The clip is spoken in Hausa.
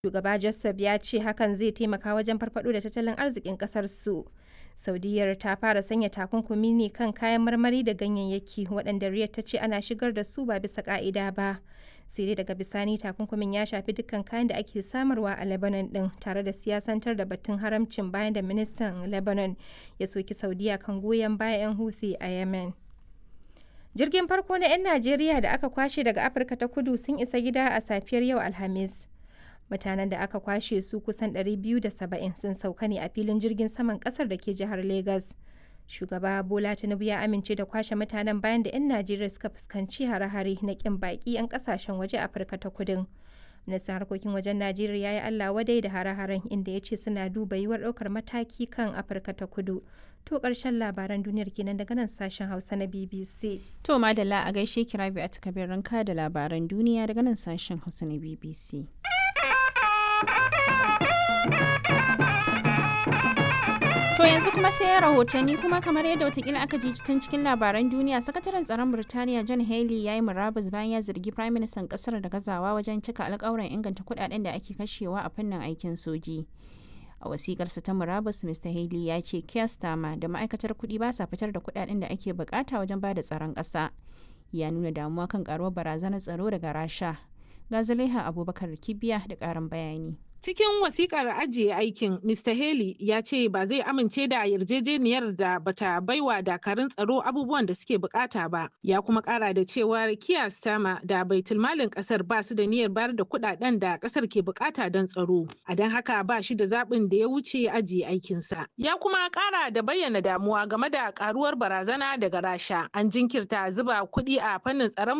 Shugaba Joseph ya ce hakan zai taimaka wajen farfado da tattalin arzikin kasar su. Saudiyyar ta fara sanya takunkumi ne kan kayan marmari da ganyayyaki waɗanda Riyadh ta ce ana shigar da su ba bisa ƙa'ida ba. Sai dai daga bisani takunkumin ya shafi dukkan kayan da ake samarwa a Lebanon ɗin tare da siyasantar da batun haramcin bayan da ministan Lebanon ya soki Saudiya kan goyon bayan 'yan Houthi a Yemen. Jirgin farko na 'yan Najeriya da aka kwashe daga Afirka ta kudu sun isa gida a safiyar yau Alhamis. Mutanen da aka kwashe su kusan 270 sun sauka ne a filin jirgin saman kasar da ke jihar Legas. Shugaba Bola Tinubu ya amince da kwashe mutanen bayan da 'yan Najeriya suka fuskanci hare-hare na kin baki 'yan kasashen waje Afirka ta kudin. Ministan harkokin wajen Najeriya ya yi Allah wadai da hare-haren inda ya ce suna duba yiwuwar ɗaukar mataki kan Afirka ta kudu. To ƙarshen labaran duniyar kenan daga nan sashen Hausa na BBC. To madalla a gaishe kirabi a takabirin ka da labaran duniya daga nan sashen Hausa na BBC. To yanzu kuma sai rahotanni kuma kamar yadda watakila aka ji tun cikin labaran duniya sakataren tsaron Birtaniya John Haley ya yi murabus bayan ya zargi Prime Minister kasar da gazawa wajen cika alkawuran inganta kudaden da ake kashewa a fannin aikin soji. A wasikarsa ta murabus Mr. Haley ya ce Keir Starmer da ma'aikatar kuɗi ba sa fitar da kudaden da ake bukata wajen ba da tsaron ƙasa. Ya nuna damuwa kan karuwar barazanar tsaro daga Rasha. Ga Zulaiha Abubakar Kibiya da ƙarin bayani. Cikin wasikar ajiye aikin, Mr. Haley ya ce ba zai amince da yarjejeniyar da bata baiwa dakarun tsaro abubuwan da suke bukata ba. Ya kuma kara da cewa Keir Starmer da baitulmalin kasar ba su da niyyar bayar da kudaden da kasar ke bukata don tsaro. A don haka ba shi da zaɓin da ya wuce ajiye aikinsa. Ya kuma kara da bayyana damuwa game da karuwar barazana daga Rasha. An jinkirta zuba kuɗi a fannin tsaron